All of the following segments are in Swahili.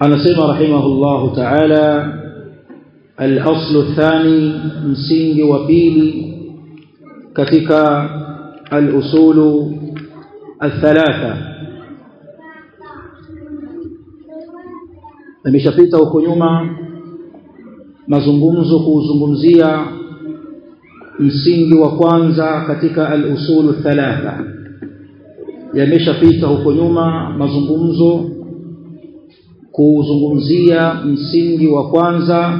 anasema rahimahullahu ta'ala al-aslu athani msingi wa pili katika al-usulu الثلاثه nimeshapita huko nyuma mazungumzo kuuzungumzia msingi wa kwanza katika al-usulu thalatha yameshapita huko nyuma mazungumzo kuzungumzia msingi wa kwanza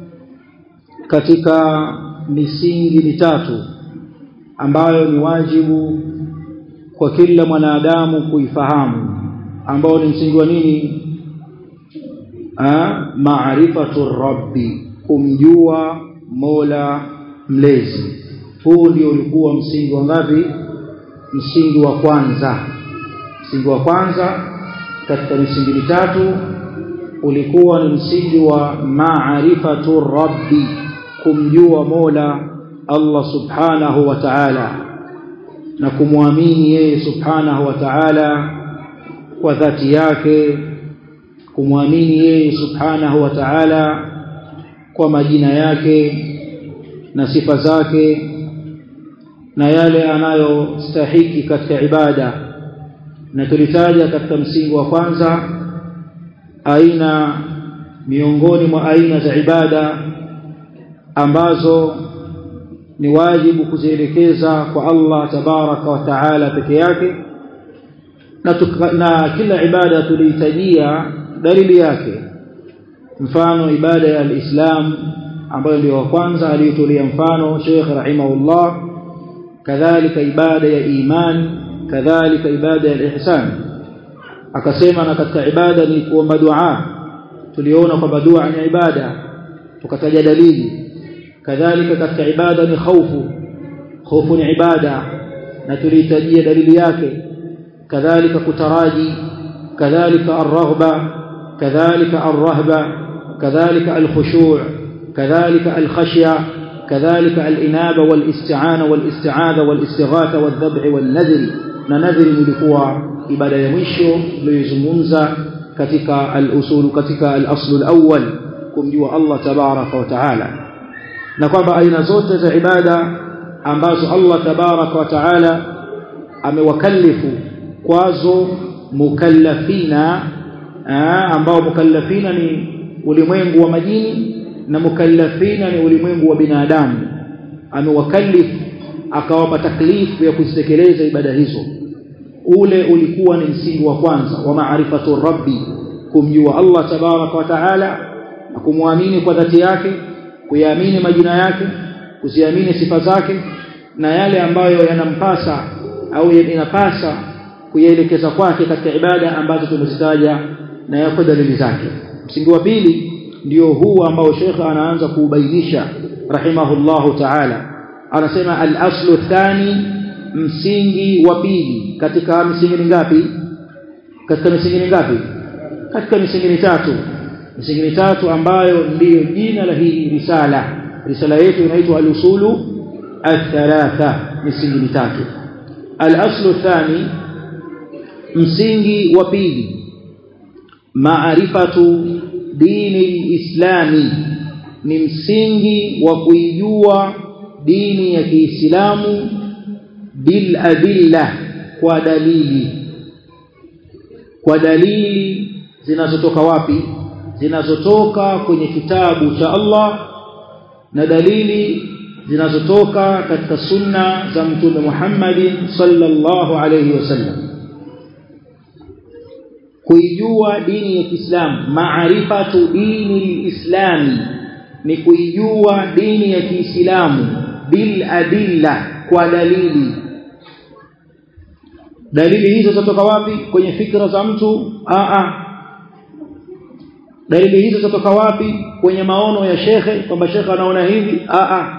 katika misingi mitatu ambayo ni wajibu kwa kila mwanadamu kuifahamu ambao ni msingi wa nini maarifatu rabbi kumjua mola mlezi huu ndio ulikuwa msingi wa ngapi msingi wa kwanza msingi wa kwanza katika misingi mitatu ulikuwa ni msingi wa maarifatu rabbi kumjua mola Allah subhanahu wa ta'ala na kumwamini yeye subhanahu wa ta'ala kwa dhati yake kumwamini yeye subhanahu wa ta'ala kwa majina yake na sifa zake na yale anayostahiki katika ibada na tulitaja katika msingi wa kwanza aina miongoni mwa aina za ibada ambazo ni wajibu kuzielekeza kwa Allah tabaraka wa taala peke yake na, tuka, na kila ibada tulihitajia dalili yake mfano ibada ya alislam ambayo ndio wa kwanza aliyotolea mfano Sheikh rahimahullah kadhalika ibada ya iman kadhalika ibada ya ihsan akasema na katika ibada ni kuomba dua tuliona kwamba dua ni ibada tukataja dalili kadhalika katika ibada ni khaufu khaufu ni ibada na tulihitajia dalili yake kadhalika kutaraji kadhalika arghba kadhalika arrahba kadhalika alkhushu' kadhalika alkhashya kadhalika alinaba walisti'ana walisti'adha walistighatha wadhabh walnadhr na nadhri ilikuwa ibada ya mwisho tuliyozungumza katika al-usul katika al-asl al-awwal kumjua Allah tabaraka wa taala na kwamba aina zote za ibada ambazo Allah tabaraka wa taala amewakalifu kwazo mukallafina ambao mukallafina ni ulimwengu wa majini na mukallafina ni ulimwengu wa binadamu amewakalifu akawapa taklifu ya kuzitekeleza ibada hizo ule ulikuwa ni msingi wa kwanza wa maarifatu rabbi kumjua Allah tabaraka wa taala na kumwamini kwa dhati yake kuyaamini majina yake kuziamini sifa zake na yale ambayo yanampasa au inapasa kuyaelekeza kwake katika ibada ambazo tumezitaja na yako dalili zake msingi wa pili ndio huu ambao Sheikh anaanza kuubainisha rahimahullahu ta'ala anasema al-aslu thani msingi wa pili katika misingi mingapi katika misingi mingapi katika misingi mitatu misingi mitatu ambayo ndiyo jina la hii risala risala yetu inaitwa al-usulu al-thalatha misingi mitatu al-aslu thani msingi wa pili maarifatu dini islami ni msingi wa kuijua dini ya Kiislamu bil adilla kwa dalili kwa dalili zinazotoka wapi zinazotoka kwenye kitabu cha Allah na dalili zinazotoka katika sunna za mtume Muhammad sallallahu alayhi wasallam kuijua dini ya Kiislamu maarifatu dini islami ni kuijua dini ya Kiislamu bil adilla kwa dalili dalili hizo zitoka wapi kwenye fikra za mtu a a dalili hizo zitoka wapi kwenye maono ya shekhe kwamba shekhe anaona hivi a a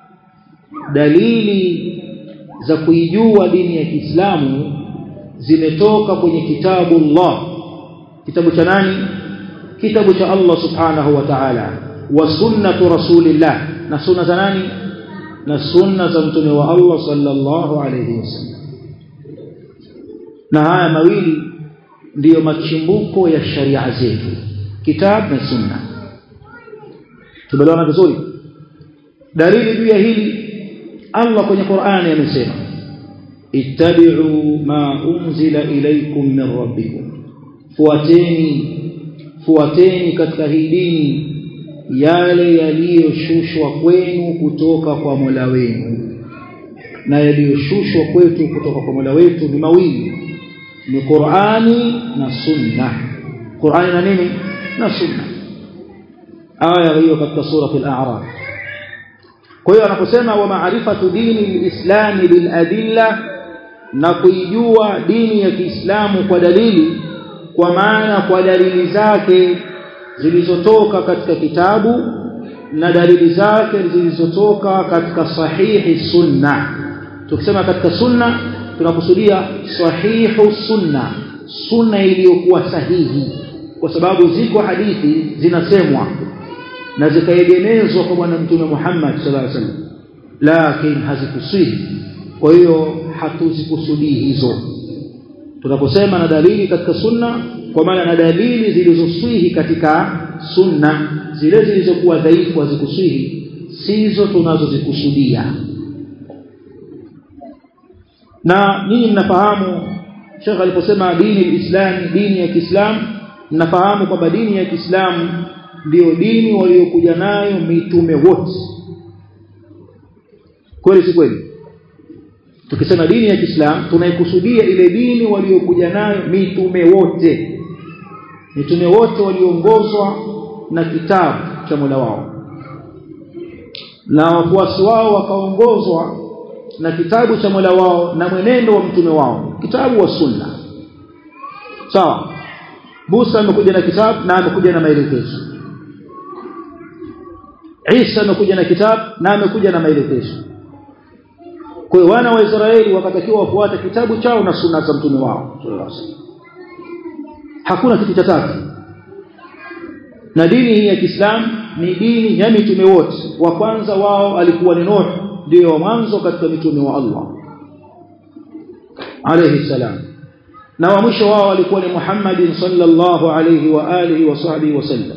dalili za kuijua dini ya Kiislamu zimetoka kwenye kitabu Allah kitabu cha nani kitabu cha Allah subhanahu wa ta'ala wa sunnatu rasulillah na sunna za nani na sunna za mtume wa Allah sallallahu alayhi wasallam na haya mawili ndiyo machimbuko ya sharia zetu kitab na sunna tumeelewana vizuri dalili juu ya hili Allah kwenye Qur'ani amesema ittabi'u ma unzila ilaykum min rabbikum fuateni fuateni katika hii dini yale yaliyoshushwa kwenu kutoka kwa Mola wenu na yaliyoshushwa kwetu kutoka kwa Mola wetu ni mawili ni Qur'ani na Sunna Qur'ani na nini na Sunna aya hiyo katika sura al-A'raf kwa hiyo anaposema wa ma'rifatu dini al-islam bil adilla na kuijua dini ya Kiislamu kwa dalili kwa maana kwa dalili zake zilizotoka katika kitabu na dalili zake zilizotoka katika sahihi sunna tukisema katika sunna tunakusudia sahihu sunna sunna iliyokuwa sahihi kwa sababu ziko hadithi zinasemwa na zikaegemezwa kwa bwana mtume Muhammad sallallahu alaihi wasallam lakini hazikuswihi kwa hiyo hatuzikusudii hizo tunaposema na dalili katika sunna kwa maana na dalili zilizoswihi katika sunna zile zilizokuwa dhaifu hazikuswihi sizo tunazozikusudia na nyinyi mnafahamu Sheikh aliposema dini alislami dini ya Kiislamu mnafahamu kwamba dini ya Kiislamu ndiyo dini waliokuja nayo mitume wote kweli si kweli tukisema dini ya Kiislamu tunaikusudia ile dini waliokuja nayo mitume wote mitume wote waliongozwa na kitabu cha Mola wao na wafuasi wao wakaongozwa na kitabu cha Mola wao na mwenendo wa mtume wao kitabu wa sunna sawa Musa amekuja na kitabu na amekuja na maelekezo Isa amekuja na kitabu na amekuja na maelekezo kwa hiyo wana wa Israeli wakatakiwa wafuate kitabu chao na sunna za mtume wao hakuna kitu cha tatu na dini hii ya Kiislamu ni dini ya mitume wote wa kwanza wao alikuwa ni Nuh ndio wa mwanzo katika mitume wa Allah alayhi salam na wa mwisho wao alikuwa ni Muhammad sallallahu alayhi wa alihi wa sahbihi wasallam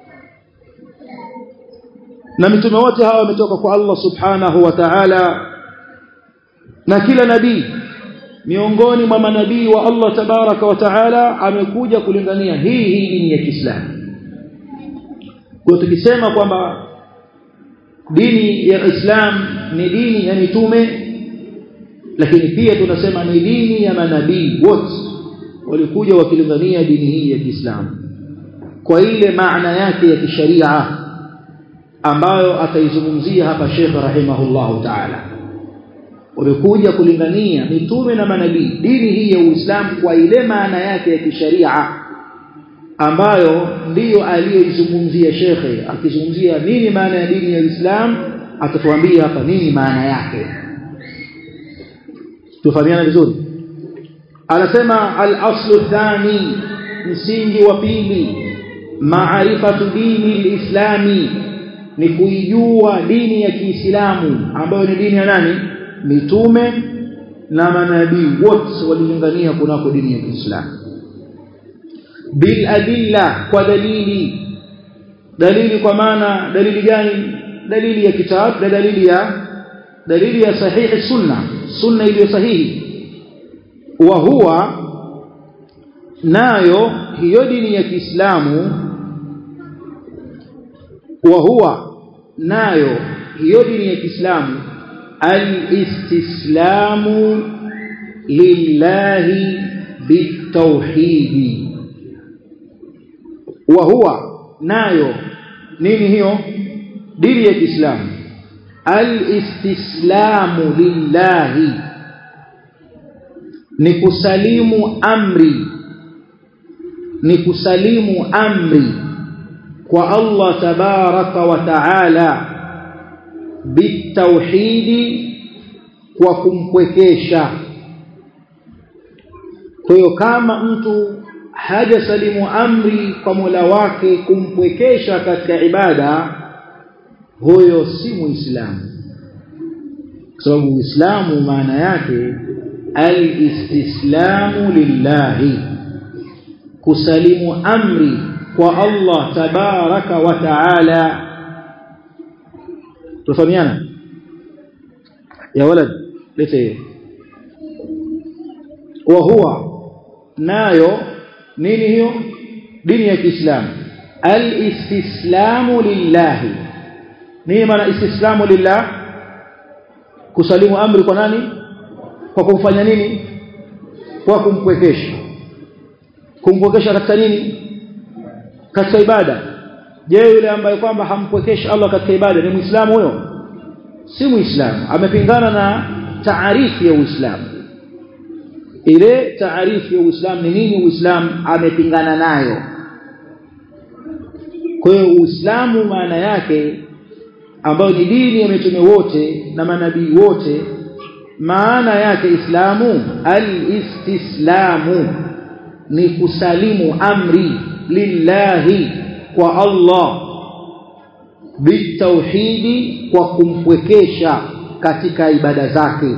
na mitume wote hawa wametoka kwa Allah subhanahu wa ta'ala na kila nabii miongoni mwa manabii wa Allah tabaraka wa taala amekuja kulingania hii hii dini ya Kiislamu kwa tukisema kwamba dini ya Islam ni dini ya mitume lakini pia tunasema ni dini ya manabii wote walikuja wakilingania dini hii ya Kiislamu kwa ile maana yake ya kisharia ambayo ataizungumzia hapa Sheikh rahimahullahu ta'ala wamekuja kulingania mitume na manabii dini hii ya Uislamu kwa ile maana yake ya kisharia ambayo ndiyo aliyoizungumzia shekhe akizungumzia nini maana ya dini ya Uislamu atatuambia hapa nini maana yake tufahamiana vizuri anasema al-aslu thani msingi wa pili maarifatu dini al-islami ni kuijua dini ya Kiislamu ambayo ni dini ya nani mitume na manabii wote walilingania kunako dini ya Kiislamu bil adilla kwa dalili dalili kwa maana dalili gani dalili ya kitabu na dalili ya dalili ya sahihi sunna sunna iliyo sahihi wa huwa nayo hiyo dini ya Kiislamu wa huwa nayo hiyo dini ya Kiislamu alistislamu lillahi bitauhidi wa huwa nayo nini hiyo dini ya Kiislamu alistislamu lillahi ni kusalimu amri ni kusalimu amri kwa Allah tabaraka wa taala bitauhidi kwa kumpwekesha kwa hiyo kama mtu hajasalimu amri kwa Mola wake kumpwekesha katika ibada huyo si muislamu kwa sababu uislamu maana yake alistislamu lillahi kusalimu amri kwa Allah tabaraka wa taala tufahamiana ya walad lete hiyo wa huwa nayo nini hiyo dini ya Kiislamu al-istislamu lillahi nini maana istislamu lillah kusalimu amri kwa nani kwa kumfanya nini kwa kumpwekesha kumpwekesha katika nini katika ibada je yule ambaye kwamba hampwekeshi Allah katika ibada ni muislamu huyo si muislamu amepingana na taarifu ya uislamu ile taarifu ya uislamu ni nini uislamu amepingana nayo kwa hiyo uislamu maana yake ambayo ni dini ya mitume wote na manabii wote maana yake islamu al-istislamu ni kusalimu amri lillahi kwa Allah bitauhidi kwa kumpwekesha katika ibada zake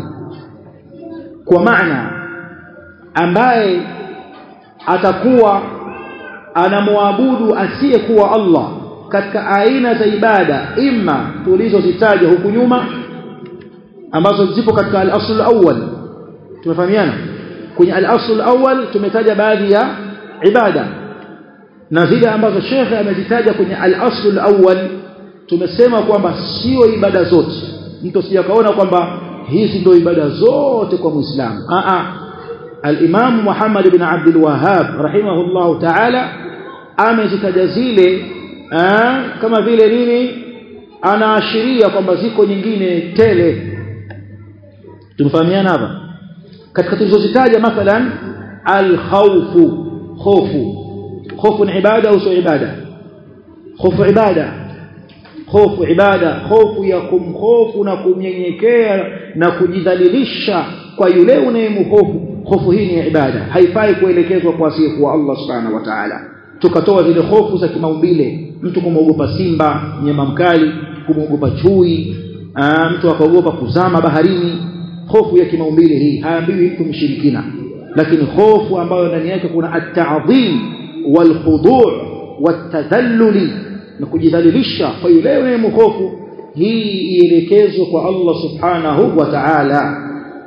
kwa maana ambaye atakuwa anamwabudu asiyekuwa Allah katika aina za ibada imma tulizozitaja huku nyuma ambazo zipo katika al-asl al-awwal tumefahamiana kwenye al-asl al-awwal tumetaja baadhi ya ibada na zile ambazo shekhe amezitaja kwenye al-asl al-awwal tumesema kwamba sio ibada zote mtu sijakaona kwamba hizi ndio ibada zote kwa muislamu a a al-imam Muhammad ibn Abdul Wahhab rahimahullah ta'ala amezitaja zile kama vile nini anaashiria kwamba ziko nyingine tele tumefahamiana hapa katika tulizozitaja mathalan al-khawfu khofu خوف عباده او سو عباده خوف عباده خوف عباده خوف ya kumhofu na kumnyenyekea na kujidhalilisha kwa yule unayemhofu hofu hii ni ibada haifai kuelekezwa kwa asiyekuwa Allah subhanahu wa ta'ala tukatoa zile hofu za kimaumbile mtu kumwogopa simba mnyama mkali kumwogopa chui aa, mtu akaogopa kuzama baharini hofu ya kimaumbile hii haambiwi mtu mshirikina lakini hofu ambayo ndani yake kuna at-ta'dhim والخضوع والتذلل na kujidhalilisha kwa yule unayemhofu hii ielekezwe kwa Allah subhanahu wa ta'ala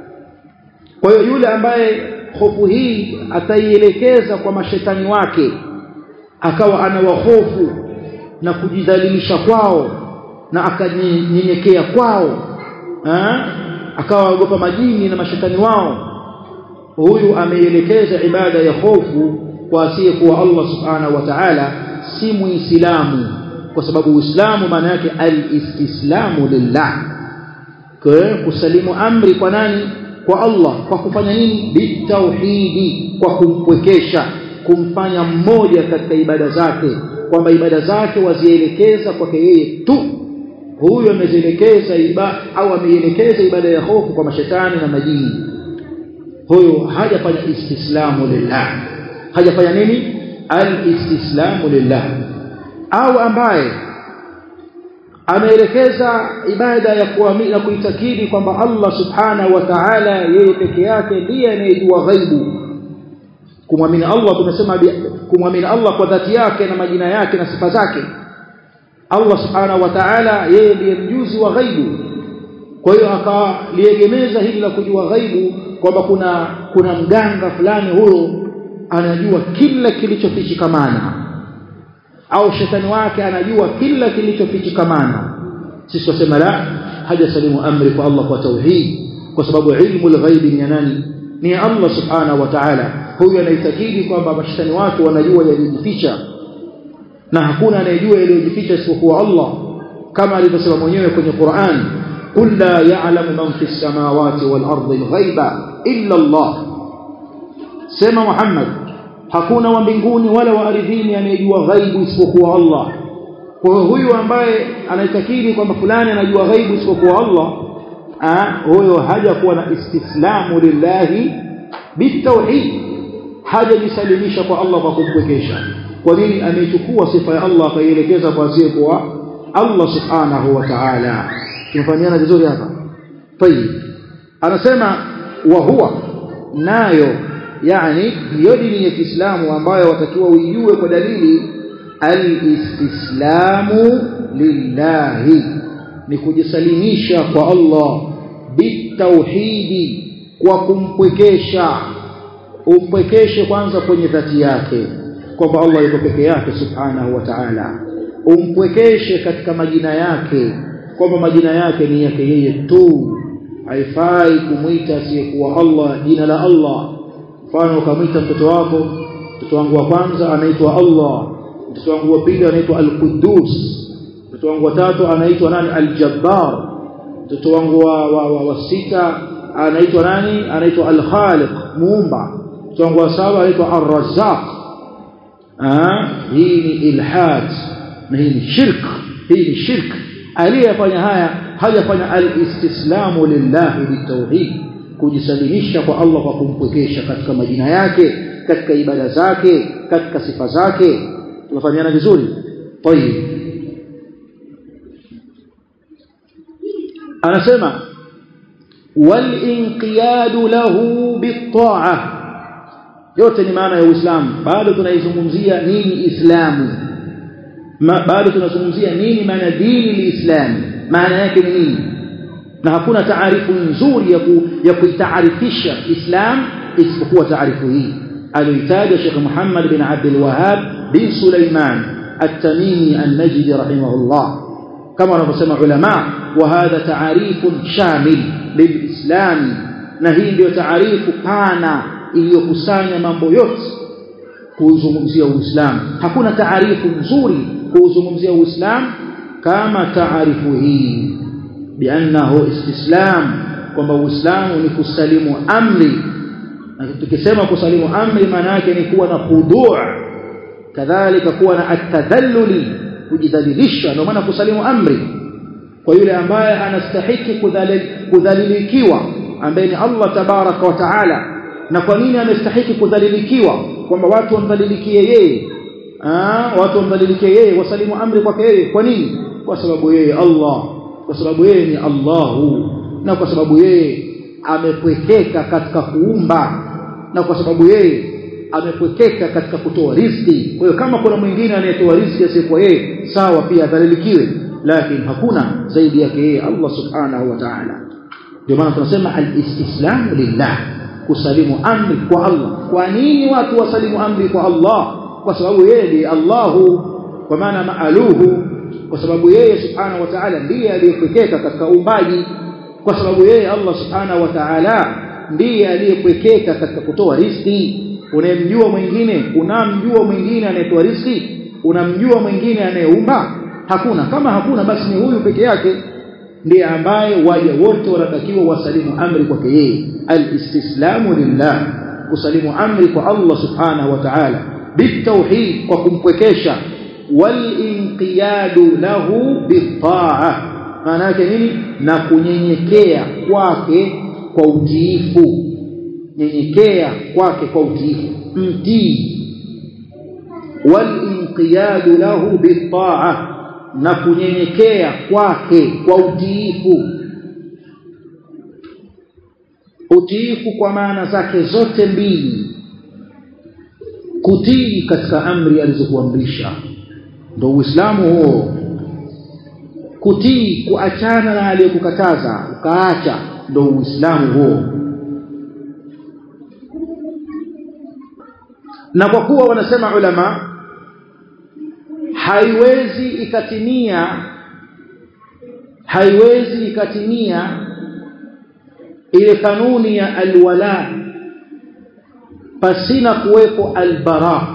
kwa hiyo yule ambaye hofu hii ataielekeza kwa mashetani wake akawa anawahofu na kujidhalilisha kwao na akanyenyekea kwao ha? akawa ogopa majini na mashetani wao huyu ameielekeza ibada ya hofu kwa asiyekuwa Allah subhanahu wa ta'ala si muislamu kwa sababu uislamu maana yake al-istislamu lillah kwa kusalimu amri kwa nani kwa Allah kwa kufanya nini bitauhidi kwa kumpwekesha kumfanya mmoja katika ibada zake kwamba ibada zake wazielekeza kwake yeye tu huyo amezielekeza ibada au ameielekeza ibada ya hofu kwa mashetani na majini huyo hajafanya istislamu lillah hajafanya nini al-istislamu lillah au ambaye ameelekeza ibada ya kuamini na kuitakidi kwamba Allah subhanahu wa ta'ala yeye peke yake ndiye anayejua ghaibu kumwamini Allah tumesema kumwamini Allah kwa dhati yake na majina yake na sifa zake Allah subhanahu wa ta'ala yeye ndiye mjuzi wa ghaibu kwa hiyo akaliegemeza hili la kujua ghaibu kwamba kuna kuna mganga fulani huyo anajua kila kilichofichikamana au shetani wake anajua kila kilichofichikamana sisi tunasema la haja salimu amri kwa Allah kwa tauhid kwa sababu ilmu al-ghaibi ni nani ni Allah subhanahu wa ta'ala huyu anaitakidi kwamba mashetani wake wanajua yaliyojificha na hakuna anayejua yaliyojificha isipokuwa Allah kama alivyosema mwenyewe kwenye Qur'an قل لا يعلم من في السماوات والأرض الغيب إلا الله sema Muhammad hakuna wa mbinguni wala wa ardhini anayejua ghaibu isipokuwa Allah kwa huyu ambaye anaitakidi kwamba fulani anajua ghaibu isipokuwa Allah ah huyo haja kuwa na istislamu lillahi bitauhid haja jisalimisha kwa Allah kwa kumpwekesha kwa nini ameichukua sifa ya Allah akaielekeza kwa asiyekuwa Allah subhanahu wa ta'ala tumefahamiana vizuri hapa tayib anasema wa huwa nayo yani hiyo dini ya Kiislamu ambayo watakiwa uijue kwa dalili alistislamu lillahi ni kujisalimisha kwa Allah bitauhidi kwa kumpwekesha umpwekeshe kwanza kwenye dhati yake kwamba Allah yuko peke yake subhanahu wa ta'ala umpwekeshe katika majina yake kwamba majina yake ni yake yeye tu haifai kumwita asiyekuwa Allah jina la Allah mfano ukamwita mtoto wako mtoto wangu wa kwanza anaitwa Allah mtoto wangu wa pili anaitwa Al-Quddus mtoto wangu wa tatu anaitwa nani Al-Jabbar mtoto wangu wa, wa, wa, wa sita anaitwa nani anaitwa Al-Khaliq muumba mtoto wangu wa saba anaitwa Ar-Razzaq ah hii ni ilhad na hii ni shirk hii ni shirk aliyefanya haya hajafanya al-istislamu lillahi bitawhid kujisalimisha kwa Allah kwa kumpwekesha katika majina yake katika ibada zake katika sifa zake tunafahamiana vizuri tayib anasema walinqiyadu lahu bitaa yote ni maana ya Uislamu bado tunaizungumzia nini Islamu bado tunazungumzia nini maana dini liislamu maana yake ni nini na hakuna taarifu nzuri ya ku, ya kuitaarifisha Islam isipokuwa taarifu hii aliyoitaja Sheikh Muhammad bin Abdul Wahhab bin Sulaiman At-Tamimi An-Najdi rahimahullah kama wanavyosema ulama wa hadha taarifun shamil lilislam na hii ndio taarifu pana iliyokusanya mambo yote kuzungumzia Uislamu hakuna taarifu nzuri kuzungumzia Uislamu kama taarifu hii biannahu istislam kwamba Uislamu ni kusalimu amri na tukisema kusalimu amri maana yake ni kuwa na khudhu' kadhalika kuwa na atadhalluli kujidhalilisha ndio maana kusalimu amri kwa yule ambaye anastahiki kudhalilikiwa ambaye ni Allah tabaraka wa taala na kwa nini amestahiki kudhalilikiwa kwamba watu wamdhalilikie yeye ah watu wamdhalilikie yeye wasalimu amri kwake yeye kwa nini kwa sababu yeye Allah kwa sababu yeye ni Allahu na kwa sababu yeye amepwekeka katika kuumba na kwa sababu yeye amepwekeka katika kutoa riziki kwa hiyo kama kuna mwingine anayetoa riziki asiyekuwa yeye sawa pia adhalilikiwe lakini hakuna zaidi yake yeye Allah subhanahu wa ta'ala ndio maana tunasema al-istislamu lillah kusalimu amri kwa Allah kwa nini watu wasalimu amri kwa Allah kwa sababu yeye ni Allahu kwa maana maaluhu kwa sababu yeye subhanahu wa ta'ala ndiye aliyepwekeka katika uumbaji kwa sababu yeye Allah subhanahu wa ta'ala ndiye aliyepwekeka katika kutoa riziki unayemjua mwingine unamjua mwingine anayetoa riziki unamjua mwingine anayeumba hakuna kama hakuna basi ni huyu peke yake ndiye ambaye waja wote wanatakiwa wasalimu amri kwake yeye alistislamu lillah kusalimu amri kwa Allah subhanahu wa ta'ala bitauhid kwa kumpwekesha walinqiyadu lahu bitaa maana yake nini na kunyenyekea kwake kwa utiifu nyenyekea kwake kwa utiifu mtii walinqiyadu lahu bitaa na kunyenyekea kwake kwa utiifu utiifu kwa maana zake zote mbili kutii katika amri alizokuamrisha ndio uislamu huo kutii kuachana na aliyokukataza ukaacha ndio uislamu huo na kwa kuwa wanasema ulama haiwezi ikatimia haiwezi ikatimia ile kanuni ya alwala pasina kuwepo albara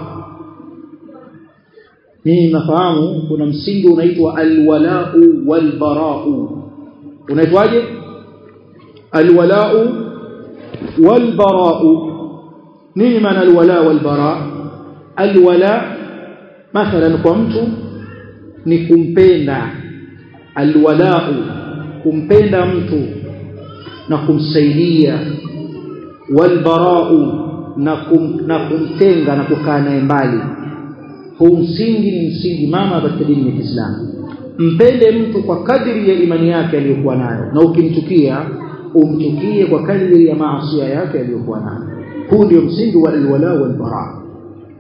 ni nafahamu kuna msingi unaitwa alwalau walbarau unaitwaje alwalau walbarau nini maana alwala walbara alwala mathalan kwa mtu ni kumpenda alwalau kumpenda mtu na kumsaidia walbarau na, kum, na kumtenga na kukaa naye mbali huu msingi ni msingi mama katika dini ya Kiislamu mpende mtu kwa kadri ya imani yake aliyokuwa nayo na ukimchukia umchukie kwa kadri ya maasi yake aliyokuwa nayo huu ndio msingi wa alwala wal bara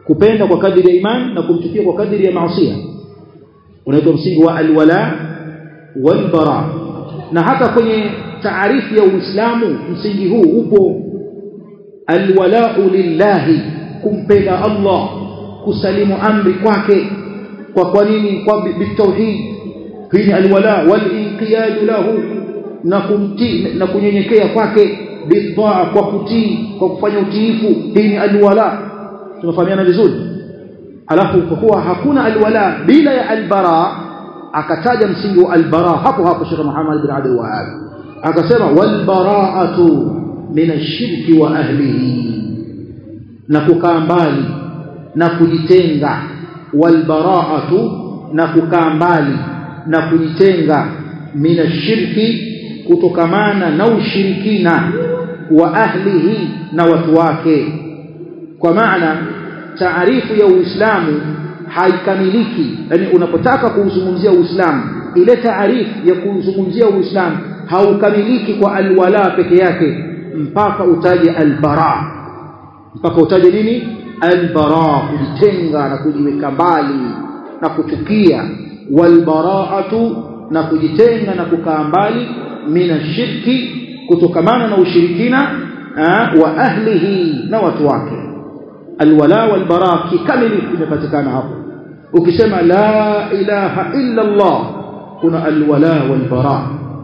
kupenda kwa kadiri ya iman na kumchukia kwa kadiri ya maasiya unaitwa msingi wa alwala walbara na hata kwenye taarifu ya Uislamu msingi huu upo alwala'u lillahi kumpenda Allah kusalimu amri kwake kwa kwa nini kwa bitauhid hii ni alwala walinqiyad lahu na kumtii na kunyenyekea kwake bitaa kwa kutii kwa kufanya utiifu hii ni alwala tunafahamiana vizuri alafu kwa kuwa hakuna alwala bila ya albara akataja msingi wa albara hapo hapo Sheikh Muhammad bin Abdul Wahhab akasema walbara'atu min ash-shirki wa ahlihi na kukaa mbali na kujitenga walbara'atu na kukaa mbali na kujitenga min ash-shirki kutokamana na ushirikina wa ahlihi na watu wake kwa maana taarifu ya Uislamu haikamiliki yani unapotaka kuuzungumzia Uislamu ile taarifu ya kuzungumzia Uislamu haukamiliki kwa alwala peke yake mpaka utaje albara mpaka utaje nini albara kujitenga na kujiweka mbali na kuchukia walbaraatu na kujitenga na kukaa mbali mina shirki kutokamana na ushirikina wa ahlihi na watu wake alwala walbara kikamilifu imepatikana hapo ukisema la ilaha illa Allah kuna alwala walbara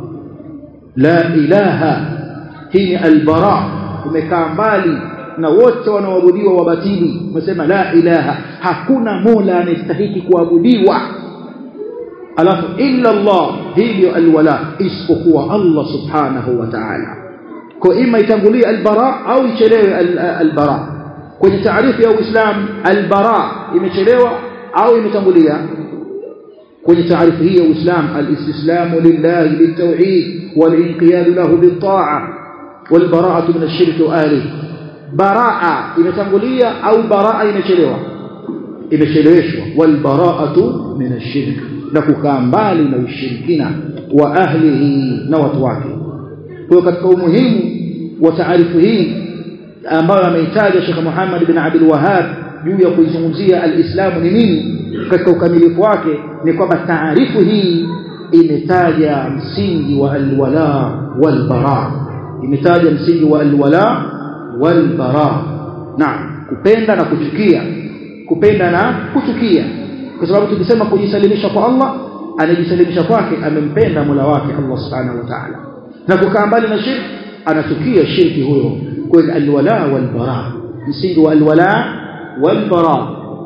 la ilaha hii ni albara umekaa mbali na wote wanaoabudiwa wabatili umesema la ilaha hakuna mola anastahili kuabudiwa alafu illa Allah hii ndio alwala isipokuwa Allah subhanahu wa ta'ala kwa ima itangulie albara au ichelewe albara kwenye taarifu ya Uislamu albara imechelewa au imetangulia kwenye taarifu hii ya Uislamu alistislamu lillahi bitawhid walinqiyad lahu bitaa walbara'atu min ash-shirk wa ahlihi baraa imetangulia au baraa imechelewa imecheleweshwa walbara'atu min ash-shirk na kukaa mbali na ushirikina wa ahlihi na watu wake kwa katika umuhimu wa taarifu hii ambayo ameitaja Sheikh Muhammad bin Abdul Wahhab juu ya kuizungumzia alislamu ni nini katika ukamilifu wake ni kwamba taarifu hii imetaja msingi wa alwala walbara imetaja msingi wa alwala walbara naam kupenda na kuchukia kupenda na kuchukia kwa sababu tukisema kujisalimisha kwa Allah anajisalimisha kwake amempenda Mola wake Allah subhanahu wa ta'ala na kukaa mbali na shirki anachukia shirki huyo kwa alwala walbara msingi wa alwala walbara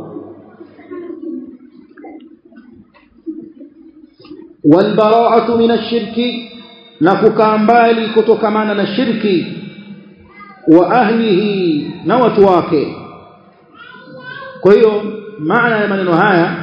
walbara'atu min ash-shirki na kukaa mbali kutokamana na shirki wa ahlihi na watu wake kwa hiyo maana ya maneno haya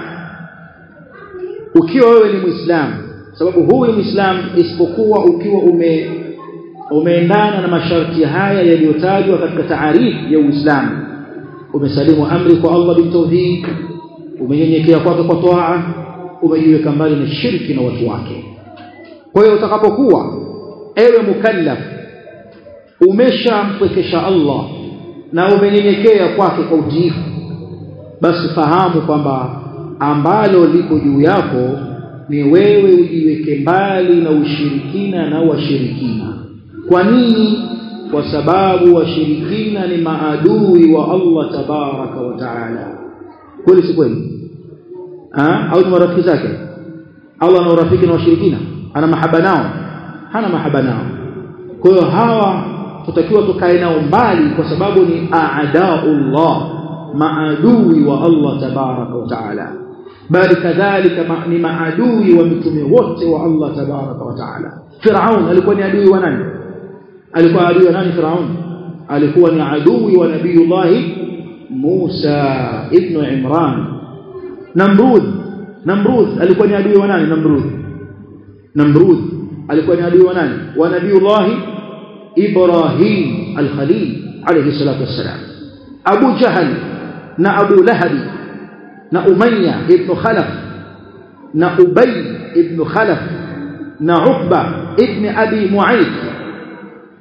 ukiwa wewe ni muislamu sababu huyu muislamu isipokuwa ukiwa ume umeendana na masharti haya yaliyotajwa katika taarifu ya Uislamu umesalimu amri kwa Allah bitawhid umenyenyekea kwake kwa toaa umejiweka mbali na shirki na watu wake kwa hiyo utakapokuwa ewe mukallaf umeshampwekesha Allah na umenyenyekea kwake kwa utiifu basi fahamu kwamba ambalo liko juu yako ni wewe ujiweke mbali na ushirikina na washirikina kwa nini kwa sababu washirikina ni maadui wa Allah tabaraka wa taala kweli si kweli au ni marafiki zake Allah ana urafiki na washirikina ana mahaba nao hana mahaba nao kwa hiyo hawa tutakiwa tukae nao mbali kwa sababu ni aadaullah maadui wa Allah tabaraka wa taala bali kadhalika ma, ni maadui wa mitume wote wa Allah tabaraka wa taala Firaun alikuwa ni adui wa nani alikuwa adui wa nani Firaun alikuwa ni adui wa nabiyullah Musa ibn Imran Namrud Namrud alikuwa ni adui wa nani Namrud Namrud alikuwa ni adui wa nani wa nabiyullah Ibrahim al-Khalil alayhi salatu wassalam Abu Jahal na Abu Lahab na Umayya ibn Khalaf na Ubay ibn Khalaf na Uqba ibn Abi Mu'ayth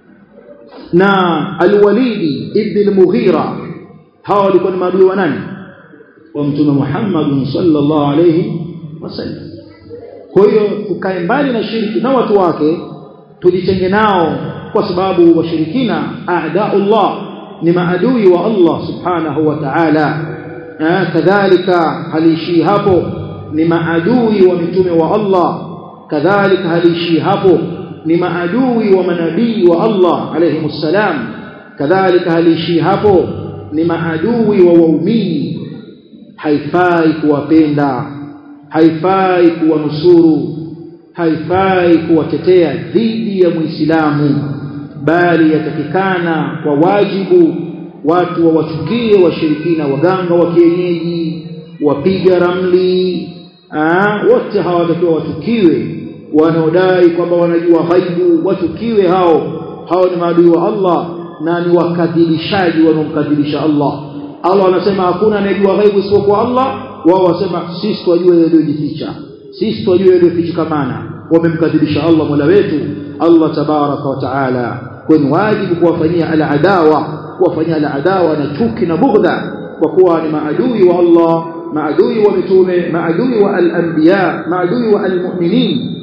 na Al-Walid ibn al-Mughira hawa walikuwa ni maadui wa nani wa mtume Muhammad sallallahu alayhi wasallam kwa hiyo tukae mbali na shirki na watu wake tujitenge nao kwa sababu washirikina a'daullah ni maadui wa Allah subhanahu wa ta'ala kadhalika halishi hapo ni maadui wa mitume wa Allah kadhalika halishi hapo ni maadui wa manabii wa Allah alayhi salam kadhalika halishi hapo ni maadui wa waumini haifai kuwapenda haifai kuwanusuru haifai kuwatetea dhidi ya muislamu bali yatakikana kwa wajibu watu wawachukie washirikina waganga wa kienyeji wapiga ramli aa, wote hawatakiwa watukiwe wanaodai kwamba wanajua ghaibu watukiwe hao hao ni maadui wa Allah na ni wakadhibishaji wanaomkadhibisha Allah Allah anasema hakuna anayejua ghaibu isipokuwa Allah wao wasema sisi twajua yaliyojificha sisi twajua yaliyofichikamana wamemkadhibisha Allah Mola wetu Allah tabaraka wa taala kwenye wajibu kuwafanyia al-adawa kuwafanyia al-adawa na chuki na bughdha kwa kuwa ni maadui wa Allah maadui wa mitume maadui wa al-anbiya maadui wa al-mu'minin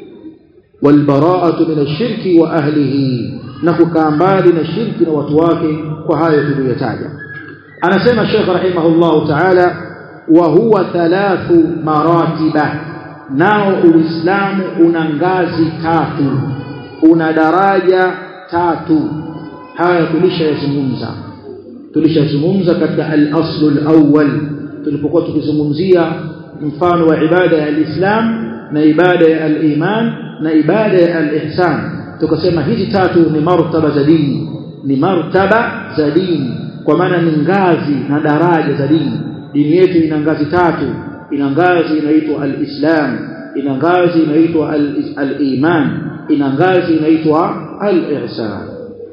والبراءه من الشرك واهله na kukaa mbali na shirki na watu wake kwa hayo tuliyotaja anasema Sheikh rahimahullah ta'ala wa huwa thalathu maratiba nao uislamu una ngazi tatu una daraja tatu haya tulishayazungumza tulishazungumza katika al-aslu al-awwal tulipokuwa tukizungumzia mfano wa ibada ya al-islam na ibada ya al-iman na ibada ya al-ihsan tukasema hizi tatu ni martaba za dini ni martaba za dini kwa maana ni ngazi na daraja za dini dini yetu ina ngazi tatu ina ngazi inaitwa al-islam ina ngazi inaitwa al-iman ina ngazi inaitwa al-ihsan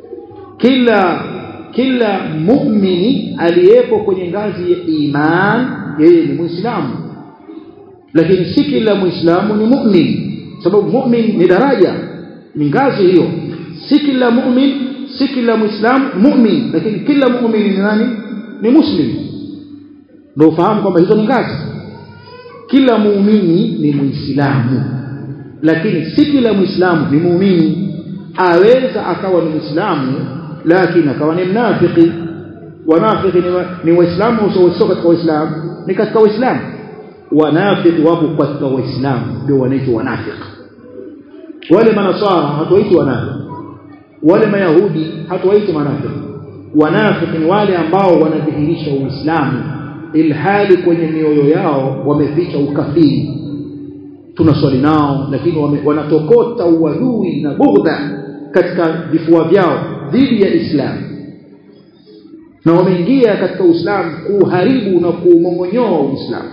kila kila muumini aliyepo kwenye ngazi ya iman yeye ni muislamu lakini si kila muislamu ni mu'min sababu mu'min ni daraja ni ngazi hiyo si kila mu'min si kila muislamu mu'min lakini kila mu'min ni nani ni muslim ndio ufahamu kwamba hizo ni ngazi kila muumini ni muislamu lakini si kila muislamu ni muumini aweza akawa ni muislamu lakini akawa ni mnafiki wanafiki ni, wa, ni waislamu sio katika waislamu ni katika waislamu wanafiki wapo katika waislamu ndio wanaitwa wanafiki wale manasara hatuwaiti wanafiki wale mayahudi hatuwaiti wanafiki wanafiki ni wale ambao wanadhihirisha uislamu ilhali kwenye mioyo yao wameficha ukafiri tunaswali nao lakini wame, wanatokota uadui na bughdha katika vifua vyao dhidi ya Islam na wameingia katika Uislamu kuharibu na kuumongonyoa Uislamu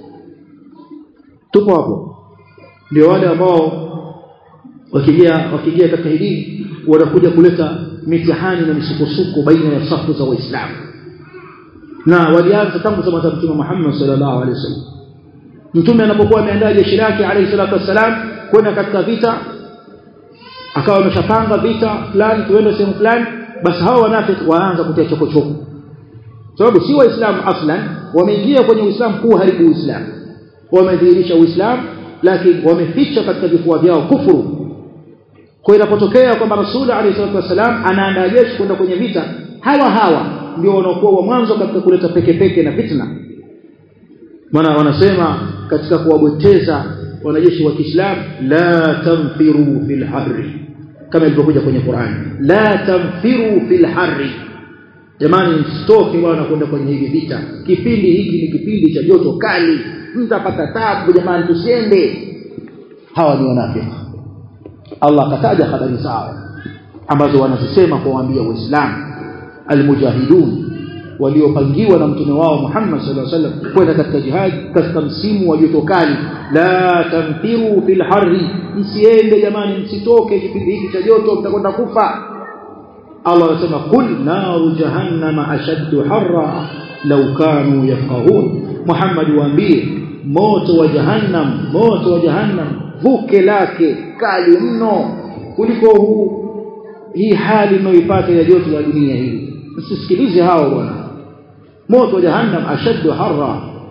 tupo hapo ndio wale ambao wakija wakija katika hili wanakuja kuleta mitihani na misukosuko baina ya safu za waislamu na walianza tangu zama za Mtume Muhammad sallallahu alaihi wasallam mtume anapokuwa ameandaa jeshi lake alayhi salatu wassalam kwenda katika vita akawa ameshapanga vita fulani tuende sehemu fulani basi hawa wanafiki waanza kutia chokochoko sababu si waislamu aslan wameingia kwenye uislamu kuharibu uislamu wamedhihirisha uislamu lakini wameficha katika vifua vyao kufuru kwa inapotokea kwamba rasuli alayhi salatu wasalam anaandaa jeshi kwenda kwenye vita hawa hawa ndio wanaokuwa wa mwanzo katika kuleta peke peke na fitna maana wanasema katika kuwabweteza wanajeshi wa Kiislamu la tanfiru fil harri kama ilivyokuja kwenye Qur'an la tanfiru fil harri jamani msitoke bwana kwenda kwenye hivi vita kipindi hiki ni kipindi cha joto kali mtapata tabu jamani tusiende hawa ni wanafiki Allah akataja habari zao ambazo wanazisema kuwaambia waislamu almujahidun waliopangiwa na mtume wao Muhammad sallallahu alaihi wasallam kwenda katika jihad katika msimu wa joto kali la tamfiru fil harri msiende jamani msitoke kipindi hiki cha joto mtakwenda kufa Allah anasema kul naru jahannama ashaddu harra law kanu yafqahun Muhammad waambie moto wa jahannam moto wa jahannam vuke lake kali mno kuliko huu hii hali mnayoipata ya joto la dunia hii msisikilize hao bwana moto wa jahannam ashaddu harra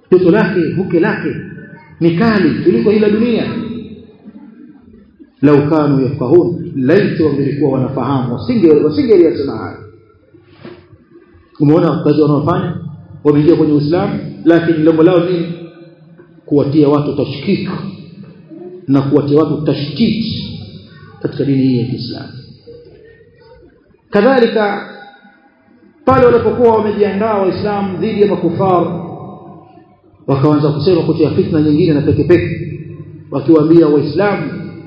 joto lake vuke lake ni kali kuliko ila dunia lau kanu yafahun laiti wangelikuwa wanafahamu wasinge wasingeliyasema haya umeona kazi wanaofanya wameingia kwenye Uislamu lakini lengo lao nini kuwatia watu tashkik na kuwatia watu tashtiti katika dini hii ya Kiislamu kadhalika pale walipokuwa wamejiandaa waislamu dhidi ya makufar wakaanza kusema kutia fitna nyingine na peke peke wakiwaambia waislamu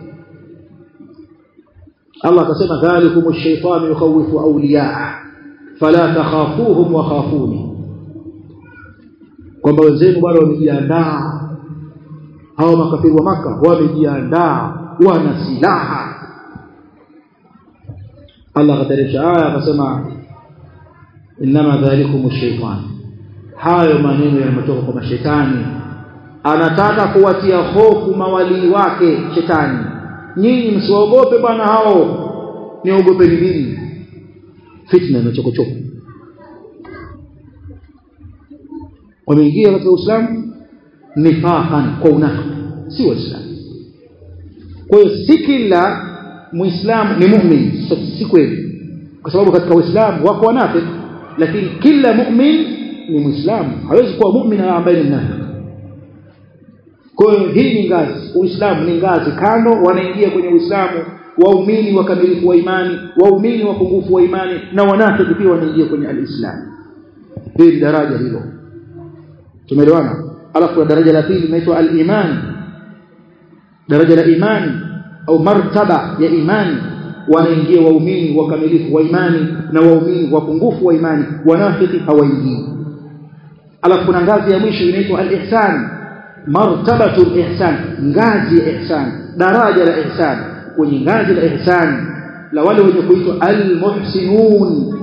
Allah akasema dhalikum ash-shaytanu yukhawifu awliyaa fala takhafuhum wa khafuni kwamba wenzenu bado wamejiandaa hao makafiri wa maka wamejiandaa wana silaha Allah akateremsha aya akasema inma dhalikum ash-shaytan hayo maneno yanatoka kwa mashetani anataka kuwatia hofu mawali wake shetani nyinyi msiogope bwana hao niogopeni mimi fitna na chokochoko wameingia katika Uislamu nifaqan kwa unafiki si waislamu kwa hiyo si kila muislamu ni mu'min si kweli kwa sababu katika uislamu wako wanafiki lakini kila mu'min ni muislamu hawezi kuwa mu'min ambaye ni mnafiki kwa hiyo hii ni ngazi uislamu ni ngazi kando wanaingia kwenye uislamu waumini wakamilifu wa imani waumini wapungufu wa imani na wanafiki pia wanaingia kwenye alislam hili daraja hilo tumeelewana alafu kuna daraja la pili linaitwa al-iman daraja la imani au martaba ya imani wanaingia waumini wakamilifu wa imani na waumini wapungufu wa imani wanafiki hawaingii alafu kuna ngazi ya mwisho inaitwa al-ihsan martabatul ihsan ngazi ya ihsan daraja la ihsan kwenye ngazi la ihsan la wale wenye kuitwa al-muhsinun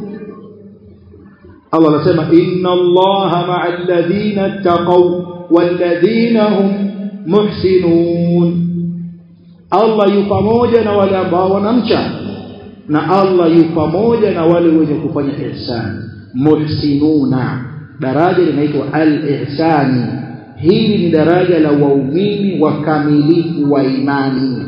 Allah anasema inna Allaha ma'al ladhina taqaw wal ladhina hum muhsinun Allah yu pamoja na wale ambao wanamcha na Allah yu pamoja na wale wenye kufanya ihsan muhsinuna daraja linaitwa al-ihsani hili ni daraja la waumini wakamilifu wa imani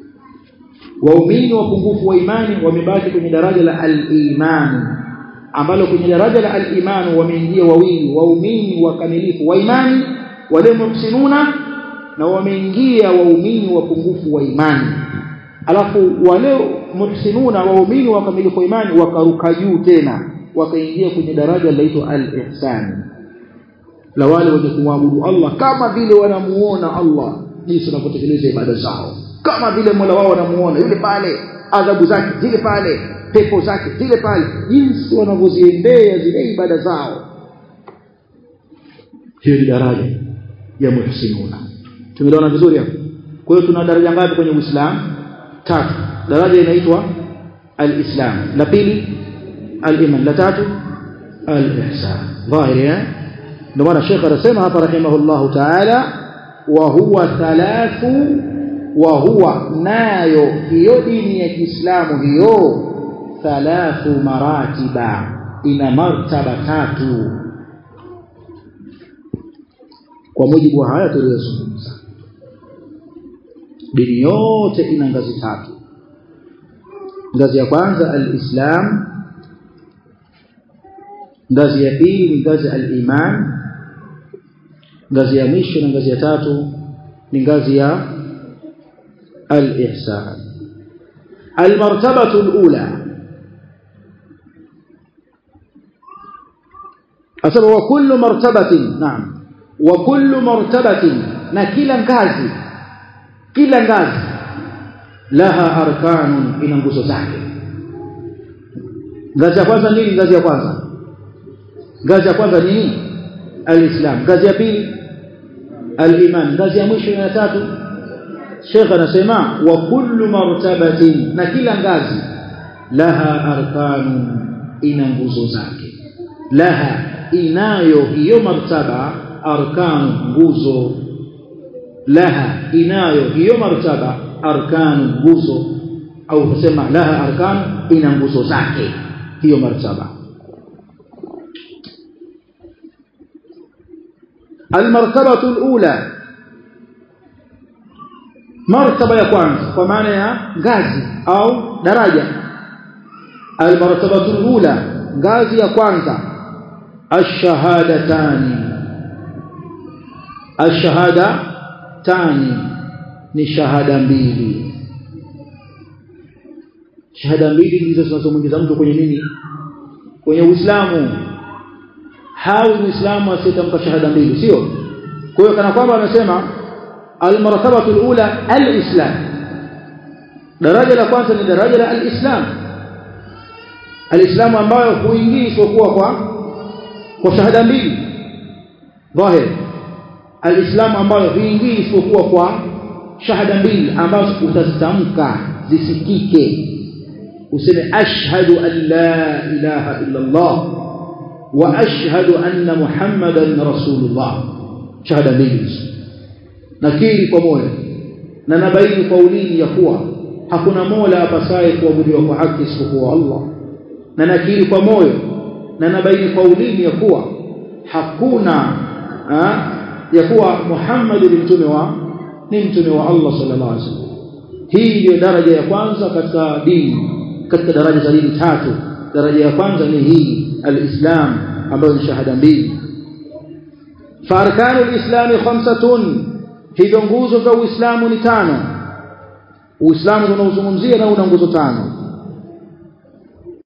waumini wapungufu wa imani wamebaki kwenye daraja la al-iman ambalo kwenye daraja la al-iman wameingia wawili waumini wakamilifu wa imani wale muhsinuna na wameingia waumini wapungufu wa imani alafu wale muhsinuna waumini wakamilifu wa imani wakaruka juu tena wakaingia kwenye daraja linaloitwa al-ihsan la wale wenye kumwabudu Allah kama vile wanamuona Allah jinsi wanavyotekeleza ibada zao kama vile Mola wao wanamuona yule pale adhabu zake zile pale pepo zake zile pale jinsi wanavyoziendea zile ibada zao hiyo ni daraja ya muhsinuna tumeelewana vizuri hapo kwa hiyo tuna daraja ngapi kwenye Uislamu tatu daraja inaitwa al-Islam la pili al-iman la tatu al-ihsan dhahiri eh ndio maana Sheikh anasema hapa rahimahullahu ta'ala wa huwa thalathu wa huwa nayo hiyo dini ya Kiislamu hiyo thalathu maratiba ina martaba tatu kwa mujibu wa haya tuliyozungumza dini yote ina ngazi tatu ngazi ya kwanza al-Islam ngazi ya pili ni ngazi al-iman ngazi ya mwisho na ngazi ya tatu ni ngazi ya al-ihsan al-martabatu al-ula asaba wa kullu martabatin naam wa kullu martabatin na kila ngazi kila ngazi laha arkanun ina nguzo zake ngazi ya kwanza nini ngazi ya kwanza ngazi ya kwanza nini alislam ngazi ya pili aliman ngazi ya mwisho na tatu Sheikh anasema wa kullu martabatin na kila ngazi laha arkanun ina nguzo zake laha inayo hiyo martaba arkanu nguzo laha inayo hiyo martaba arkanu nguzo au kusema laha arkanu ina nguzo zake hiyo martaba almartabatu alula martaba ya kwanza kwa maana ya ngazi au daraja almartabatu alula ngazi ya kwanza ash-shahadatani ash-shahadatani ni shahada mbili shahada mbili ndizo zinazomwingiza mtu kwenye nini kwenye Uislamu hawi Muislamu asiyetamka shahada mbili sio kwa hiyo kana kwamba amesema almartabatu alula alislam daraja la kwanza ni daraja la alislam alislamu ambayo huingii isipokuwa kwa kwa shahada mbili dhahir alislamu ambayo huingii isipokuwa kwa shahada mbili ambazo utazitamka zisikike useme ashhadu an la ilaha illa Allah wa ashhadu anna muhammadan rasulullah shahada mbili nakiri kwa moyo na nabaini kwa ulimi ya kuwa hakuna mola apasaye kuabudiwa kwa haki isipokuwa Allah na nakiri kwa moyo na nabaini kwa ulimi ya kuwa hakuna ha, ya kuwa Muhammad ni mtume wa ni mtume wa Allah sallallahu alaihi wasallam hii ndio daraja ya kwanza katika dini katika daraja za dini tatu daraja ya kwanza ni hii alislam ambayo ni shahada mbili farkanu alislami khamsatun hivyo nguzo za uislamu ni tano uislamu tunaozungumzia na una nguzo tano